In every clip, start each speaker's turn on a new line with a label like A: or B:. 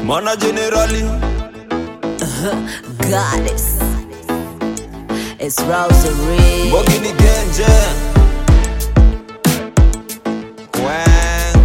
A: mana generali
B: Goddess. It's Rosary.
A: Mbogi ni genje Wang.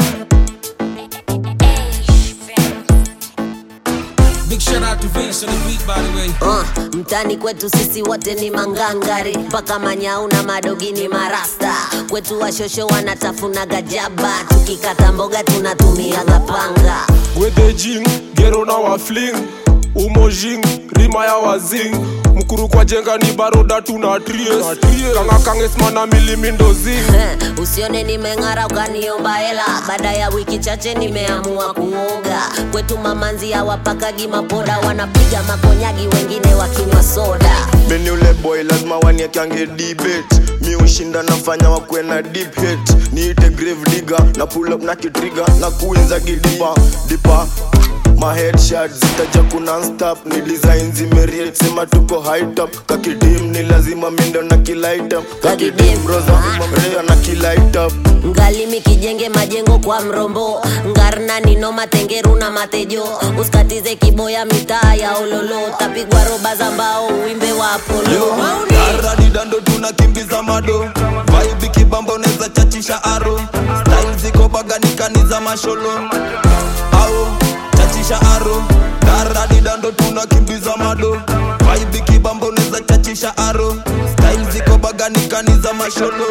C: Big shout out to Vince on the beat, by the way.
B: Uh, mtani kwetu sisi wote ni mangangari mpaka manyau na madogi ni marasta kwetu washosho wanatafuna gajaba tukikata mboga tunatumiaga panga
D: gwedhejing gero na wafling umojing rima ya wazing mkuru kwa jenga ni baroda tuna tries kanga kangesmana milimindozing
B: Eh, usione nimeng'ara ukaniomba hela baada ya wiki chache nimeamua kuoga kwetu mamanzi hawapakagi mapoda wanapiga makonyagi wengine wakinywa soda
E: Mimi ule boy lazima waniekange debate mi ushinda nafanya wakwe na deep hate niite grave digger na pull up na kitriga na kuinza gidipa dipa ma headshot zitaja kuna stop ni design zimeriet sema tuko high top kakidim ni lazima mindo na kilight up
B: Kakidim,
E: kakidim roza
B: ah.
E: rea na kilight up
B: ngalimi kijenge majengo kwa mrombo ngarna nino matengeru na matejo usikatize kiboya mitaa ya ololo tapigwa roba za mbao uimbe wa apolo
A: aradidando tunakimbiza mado vaibi kibamba unaweza chachisha aro style ziko baganikani za masholo ao chachisha aro daradidando tunakimbiza mado vaibi kibamba unaweza chachisha aro style ziko baganikani za masholo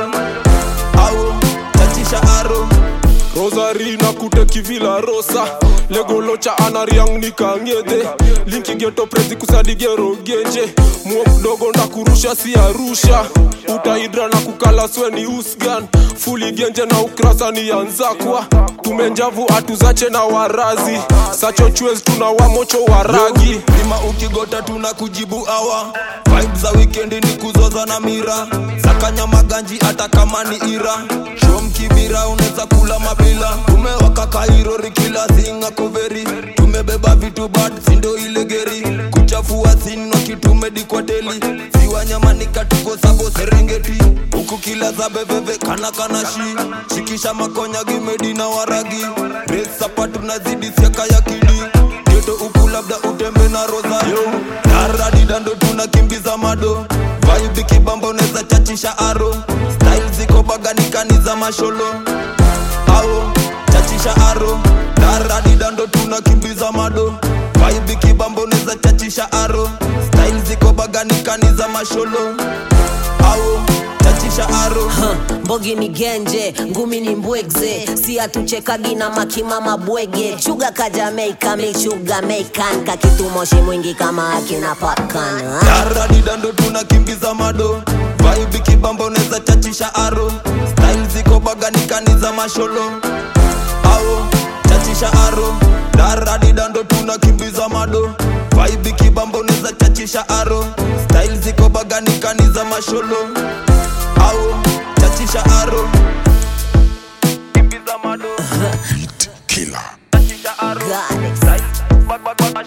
A: ao chachisha aro
D: rosari na kute kivila rosa legolocha anariang nikang'edhe linki geto prezi kusadigero genje muo mdogo na kurusha si arusha utaidra na kukala sweni usgan fuli genje na ukrasa ni yanzakwa tumenjavu atuzache na warazi sachochwez tuna wamocho waragi
A: lima ukigota tuna kujibu awa vibe za wikendi ni kuzoza na mira sakanya maganji hata kama ni ira shom kibira unaweza kula mabila tumewaka kairori kila singa koveri tumebeba vitu bad sindo ile geri kuchafua sinwa kitumedikwateli siwanyamanika tuko sabo serengeti huku kila za beveve kana kana shi shikisha makonya gimedi na waragi resapa tunazidi siaka ya kidi geto huku labda utembe na rosario daradidando tunakimbiza mado vaibi kibamba unaweza chachisha aro style ziko baganikani za masholo ao chachisha aro daradidando tunakimbiza mado vaibi kibamba unaweza chachisha aro style ziko baganikani za masholo ao chachisha aro
B: Huh, mbogi ni genje ngumi ni mbwegze si hatuchekagi na makimama bwege chuga ka jamaika michuga meikan kakitumoshi mwingi kama akina pakana
A: daradidando tunakimbiza mado vaibi kibamba unaweza chachisha aro style ziko baganikani za masholo ao chachisha aro daradidando tunakimbiza mado vaibi kibamba unaweza chachisha aro style ziko baganikani za masholo ao chachisha aro kimbiza mado
B: Goddess.
A: Style, bag, bag, bag,